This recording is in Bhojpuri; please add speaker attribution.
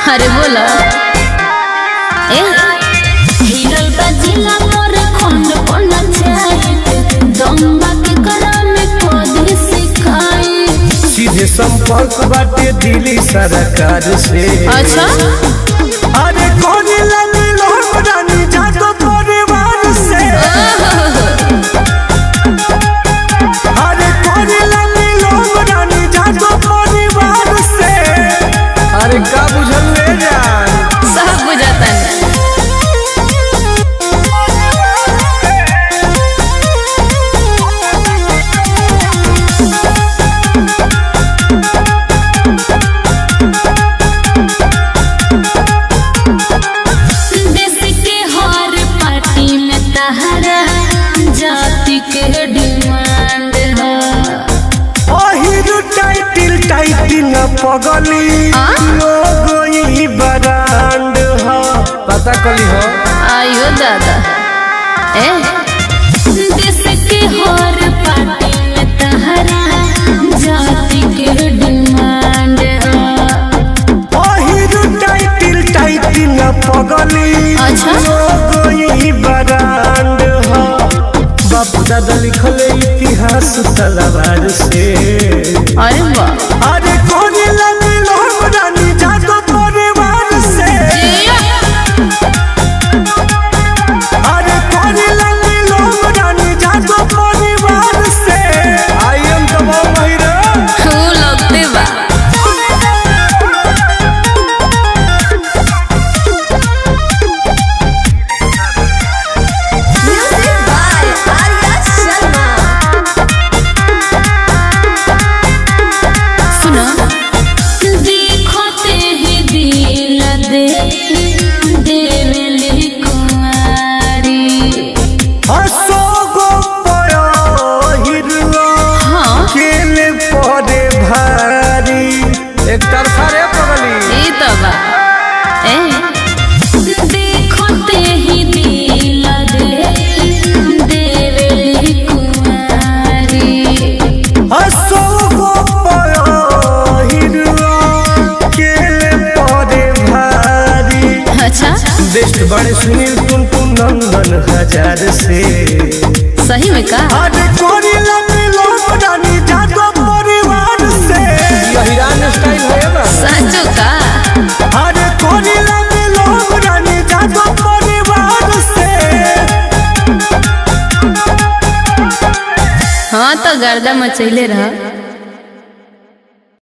Speaker 1: अरे बोला ए
Speaker 2: हिरल बजिला मोर खंड कोन चाहे दम्बा के करा में कोदी सिखाई
Speaker 3: सीधे संपर्क बाटे दिल्ली सरकार से
Speaker 1: अच्छा
Speaker 3: अरे कौन लगी लोग रानी जातो परिवार से अरे कौन लगी लोग रानी जातो परिवार से अरे का बुझल ले जान
Speaker 1: सब बुझाता है
Speaker 2: देश के हर पार्टी में तहरा जाति के डिमांड है
Speaker 3: ओहिर टाइटिल टाइटिल पगली
Speaker 1: आ?
Speaker 3: लोग बरांड हो पता कली हो
Speaker 1: आयो दादा ए
Speaker 2: देश के हर पार्टी में तहरा जाति के डिमांड है
Speaker 3: ओहिर टाइटिल टाइटिल पगली
Speaker 1: अच्छा।
Speaker 3: लोग बरांड हो बापू दादा लिखल इतिहास तलवार से
Speaker 1: अरे वाह
Speaker 3: अरे कौन लगी लोग रानी जातो परिवार से अरे कौन लगी लोग रानी जातो परिवार से आई एम द महिरा
Speaker 1: तू लगते बा
Speaker 2: म्यूजिक बाय आर्या शर्मा
Speaker 1: सुनो
Speaker 2: देखते ही दिल दे देवली कुमारी
Speaker 3: असोगो पहिरलो
Speaker 1: हाँ
Speaker 3: केले परे भारी एक तरफा रे पगली
Speaker 1: ई तो बा ए
Speaker 2: देखते ही दिल दे देवली कुमारी
Speaker 3: असोगो पहिरलो केले परे भारी
Speaker 1: अच्छा
Speaker 3: बेस्ट बड़े सुनील टुन टुन नंदन हजार से
Speaker 1: सही में का
Speaker 3: अरे कोरी लगी लोग रानी जातो परिवार से यही स्टाइल है ना
Speaker 1: सचो का
Speaker 3: अरे कोरी लगी लोग रानी जातो परिवार से
Speaker 1: हाँ तो गर्दा मचैले रहा